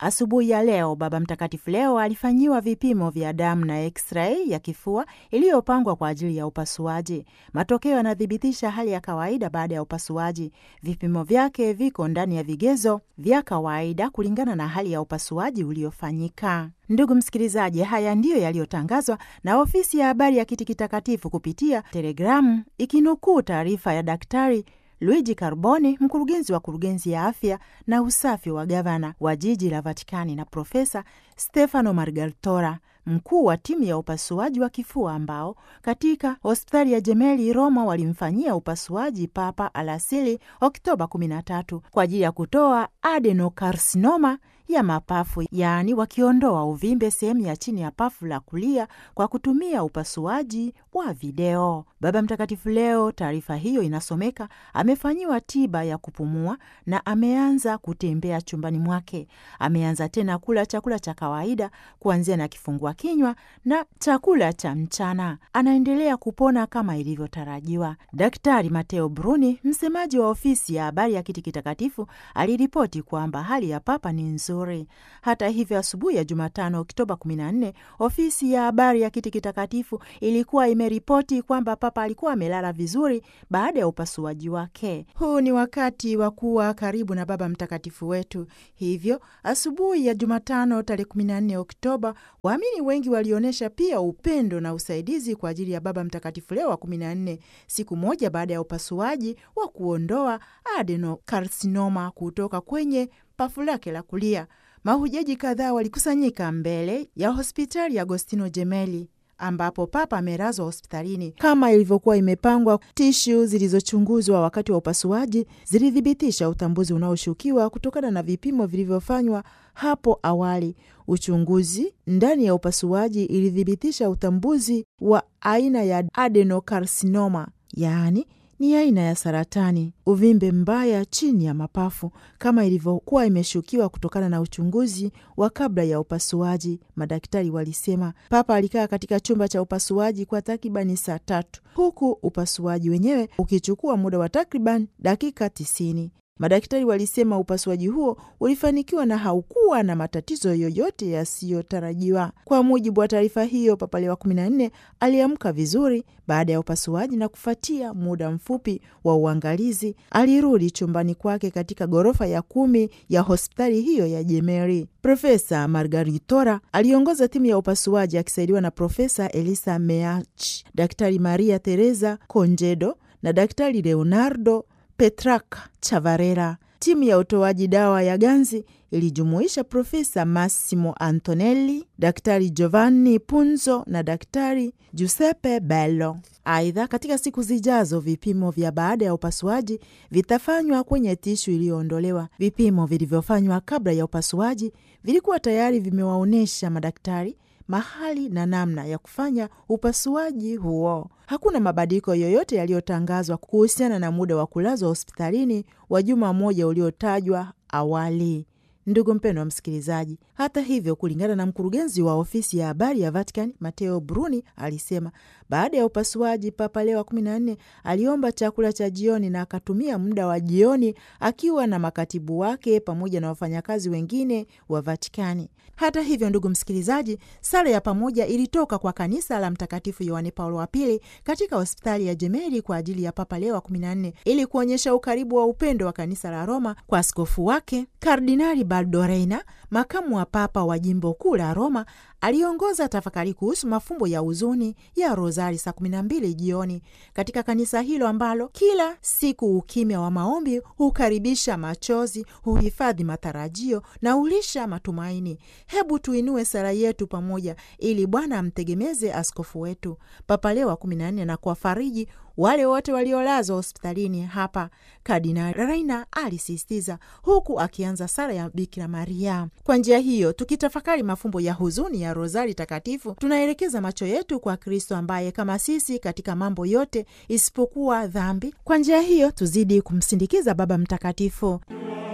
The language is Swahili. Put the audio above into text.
Asubuhi ya leo Baba Mtakatifu leo alifanyiwa vipimo vya damu na x-ray ya kifua iliyopangwa kwa ajili ya upasuaji. Matokeo yanathibitisha hali ya kawaida baada ya upasuaji. Vipimo vyake viko ndani ya vigezo vya kawaida kulingana na hali ya upasuaji uliofanyika. Ndugu msikilizaji, haya ndiyo yaliyotangazwa na ofisi ya habari ya Kiti Kitakatifu kupitia telegramu ikinukuu taarifa ya Daktari Luigi Carboni, mkurugenzi wa kurugenzi ya afya na usafi wa gavana wa jiji la Vatikani, na Profesa Stefano Margartora, mkuu wa timu ya upasuaji wa kifua ambao katika hospitali ya Jemeli Roma walimfanyia upasuaji Papa alasili Oktoba 13 kwa ajili ya kutoa adenokarsinoma ya mapafu, yaani wakiondoa uvimbe sehemu ya chini ya pafu la kulia kwa kutumia upasuaji wa video. Baba Mtakatifu leo, taarifa hiyo inasomeka, amefanyiwa tiba ya kupumua na ameanza kutembea chumbani mwake. Ameanza tena kula chakula cha kawaida kuanzia na kifungua kinywa na chakula cha mchana. Anaendelea kupona kama ilivyotarajiwa. Daktari Mateo Bruni, msemaji wa ofisi ya habari ya Kiti Kitakatifu, aliripoti kwamba hali ya Papa ni nzuri. Hata hivyo, asubuhi ya Jumatano Oktoba 14 ofisi ya habari ya Kiti Kitakatifu ilikuwa imeripoti kwamba Papa alikuwa amelala vizuri baada ya upasuaji wake. Huu ni wakati wa kuwa karibu na Baba Mtakatifu wetu. Hivyo asubuhi ya Jumatano tarehe 14 Oktoba, waamini wengi walionyesha pia upendo na usaidizi kwa ajili ya Baba Mtakatifu Leo wa 14, siku moja baada ya upasuaji wa kuondoa adenokarsinoma kutoka kwenye pafu lake la kulia. Mahujaji kadhaa walikusanyika mbele ya hospitali ya Agostino Jemeli ambapo Papa amelazwa hospitalini kama ilivyokuwa imepangwa. Tishu zilizochunguzwa wakati wa upasuaji zilithibitisha utambuzi unaoshukiwa kutokana na vipimo vilivyofanywa hapo awali. Uchunguzi ndani ya upasuaji ilithibitisha utambuzi wa aina ya adenokarsinoma, yaani ni aina ya saratani, uvimbe mbaya chini ya mapafu kama ilivyokuwa imeshukiwa kutokana na uchunguzi wa kabla ya upasuaji, madaktari walisema. Papa alikaa katika chumba cha upasuaji kwa takribani saa tatu huku upasuaji wenyewe ukichukua muda wa takriban dakika tisini. Madaktari walisema upasuaji huo ulifanikiwa na haukuwa na matatizo yoyote yasiyotarajiwa. Kwa mujibu wa taarifa hiyo, Papa Leo wa 14 aliamka vizuri baada ya upasuaji na kufuatia muda mfupi wa uangalizi alirudi chumbani kwake katika ghorofa ya kumi ya hospitali hiyo ya Jemeri. Profesa Margaritora aliongoza timu ya upasuaji akisaidiwa na Profesa Elisa Meach, Daktari Maria Teresa Conjedo na Daktari Leonardo Petraka Chavarera. Timu ya utoaji dawa ya ganzi ilijumuisha Profesa Massimo Antonelli, Daktari Giovanni Punzo na Daktari Giuseppe Bello. Aidha, katika siku zijazo vipimo vya baada ya upasuaji vitafanywa kwenye tishu iliyoondolewa. Vipimo vilivyofanywa kabla ya upasuaji vilikuwa tayari vimewaonyesha madaktari mahali na namna ya kufanya upasuaji huo. Hakuna mabadiliko yoyote yaliyotangazwa kuhusiana na muda wa kulazwa hospitalini wa juma moja uliotajwa awali. Ndugu mpendwa wa msikilizaji, hata hivyo, kulingana na mkurugenzi wa ofisi ya habari ya Vatican Mateo Bruni alisema baada ya upasuaji Papa Leo wa 14 aliomba chakula cha jioni na akatumia muda wa jioni akiwa na makatibu wake pamoja na wafanyakazi wengine wa Vatikani. Hata hivyo, ndugu msikilizaji, sala ya pamoja ilitoka kwa kanisa la Mtakatifu Yohane Paulo wa Pili katika hospitali ya Jemeli kwa ajili ya Papa Leo wa 14 ili kuonyesha ukaribu wa upendo wa kanisa la Roma kwa askofu wake Kardinali Baldo Reina, makamu wa papa wa jimbo kuu la Roma. Aliongoza tafakari kuhusu mafumbo ya huzuni ya Rozari saa kumi na mbili jioni katika kanisa hilo ambalo kila siku ukimya wa maombi hukaribisha machozi, huhifadhi matarajio na hulisha matumaini. Hebu tuinue sala yetu pamoja ili Bwana amtegemeze askofu wetu Papa Leo wa kumi na nne na kuwafariji wale wote waliolazwa hospitalini hapa, Kardinali Reina alisisitiza, huku akianza sala ya Bikira Maria. Kwa njia hiyo, tukitafakari mafumbo ya huzuni ya Rozari Takatifu, tunaelekeza macho yetu kwa Kristo ambaye kama sisi katika mambo yote isipokuwa dhambi. Kwa njia hiyo, tuzidi kumsindikiza Baba Mtakatifu.